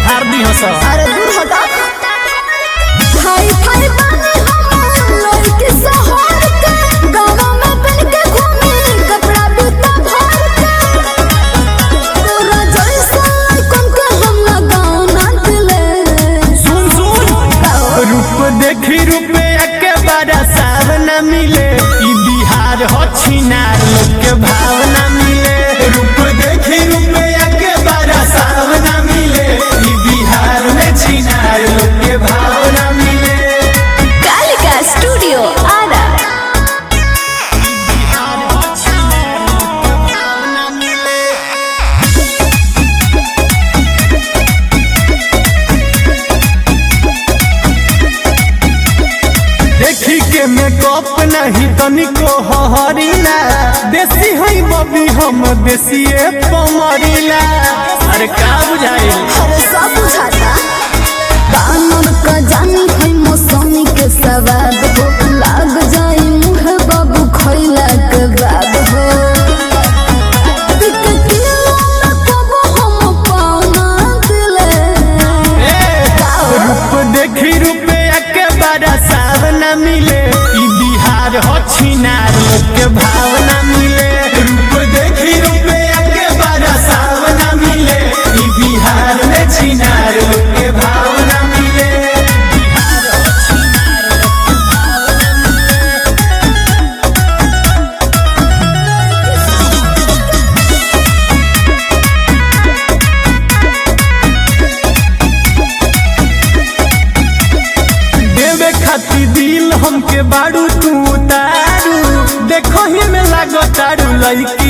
झाड़ दी हस अरे दूर हटा हाय हाय बानी हम लड़की शहर के गाँव में पहन के घूमी कपड़ा बिता भर के तोरा जैसा लड़कन के हम ना गाँव ना दिले सुन सुन रूप देखी रुपया के बड़ा सावना मिले ई बिहार हो छिनार लोग के भावना मिले रूप देखी रुपया के बड़ा सावना मिले ई बिहार में छिनार लोग के भावना मिले कालिका स्टूडियो आरा बिहार हो छिनार लोग के भावना मिले देखी के मेकअप नहीं तनिको हहरीला देसी है बबी हम देसीए पमरीला अरे का बुझाई अरे सब बुझाता कानून का जानी है मौसमी के सवाद हो लाग जाई मुँह बाबू खैला के बाद हो टिक किलो में कबो हम पाँव ना दिले रूप देखी रुपया के बड़ा सावना मिले ई बिहार हो छिनार लोग के भावना मिले रूप देखी रुपया के बड़ा सावना मिले ई बिहार में छिनार लोग के भावना मिले बिहार हो छिनार लोग के भावना मिले देवे खातिर दिल हमके बारू तू उतारू देखो ही में लागो तारू लड़की